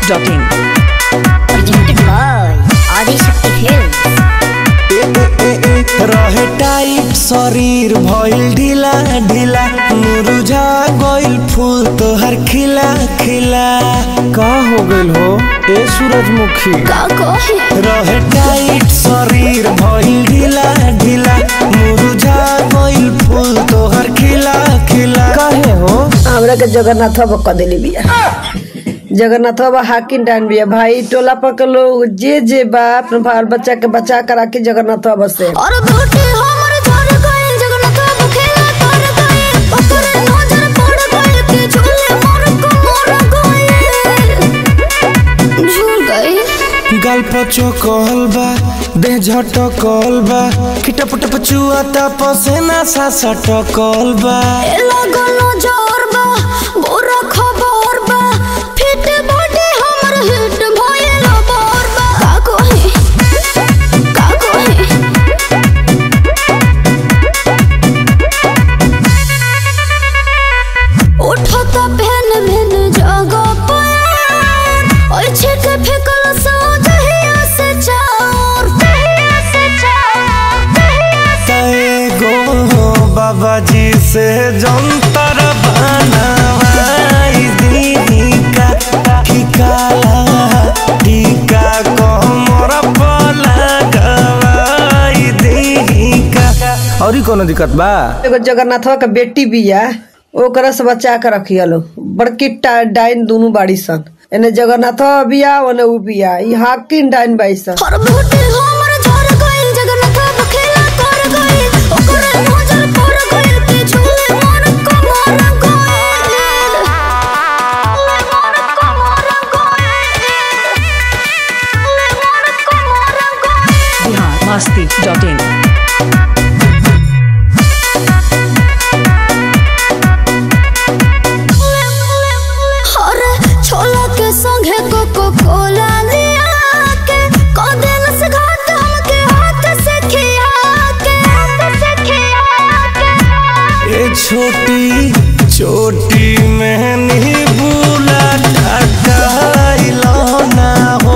masti.in. presented by Adi Shakti Films. रहे tight शरीर भइल ढीला ढीला मुरझा गइल फूल तोहर खिला खिला का हो गइल हो ए सूरजमुखी का कहे रहे टाइट शरीर भइल ढीला ढीला मुरझा गइल फूल तोहर खिला खिला काहे हो हमरा के जगन्नाथ बाबा क देली बिया जगन्नाथ बाबा हाकिम डान बिया भाई टोला पर के लोग जे जे बा अपने बाल बच्चा के बचा कर राखी जगन्नाथ बाबा से और बेटे हमर झर गइल जगन्नाथ बाबू खेला कर गइल ओकर नजर पड़ गइल के झूले मोर को मोर गइल झूल गइल गाल पचो कहल बा देह झटकल बा खिटप टप चुआता पसेना सा सटकल बा ए लगल जोर बा बुरा खबर बा फिट बॉडी हमर हिट भइल बोर बा का कहे का कहे उठत भेन भेन जगह पर ओइ छिक फेकल सो दहिया से चार दहिया से चार दहिया से एगो बाबा जी से जंतर बनवाई दीदी का ठिकाला टीका कमर पर लगवाई दीदी का और ही कोनो दिक्कत बा एगो जगन्नाथ बाबा के बेटी बिया ओकरा से बचा के रखिया लो बड़की टा- डाइन दोनों बाड़ी सन एने जगन्नाथ बाबा बिया ओने उ बिया ई हाकिम डाइन बाई सन हर बेटे हमर झर गइल जगन्नाथ बाबू खेला कर गइल ओकर नजर पड़ गइल के झूले मोर को मोर गइल मोर को मोर गइल मोर को मोर गइल Bihar masti.in. अरे छोला के संगे कोको कोला लिया के कदेल से घाट हमके हाथ से खिया के हाथ से खिया के ये छोटी छोटी मैंने बुला टकाइलो ना हो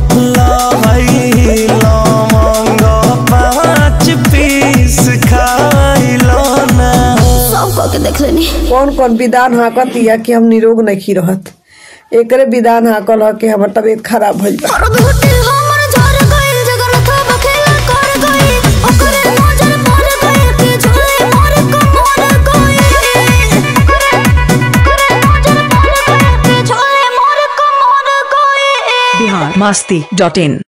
लाई लौंग पाँच पीस खाइलो ना हो सब कह के देख लेनी कौन कौन विधान हाकत या कि हम निरोग नहीं रहत एकरे विधान हाकल ह कि हमर तबीयत खराब भइल बा और बेटे हमर झर गइल जगन्नाथ बाबू खेला कर गइल ओकर नजर पड़ गइल के झूले मोर को मोर गइल ओकर नजर पड़ गइल के झूले मोर को मोर गइल Bihar masti.in.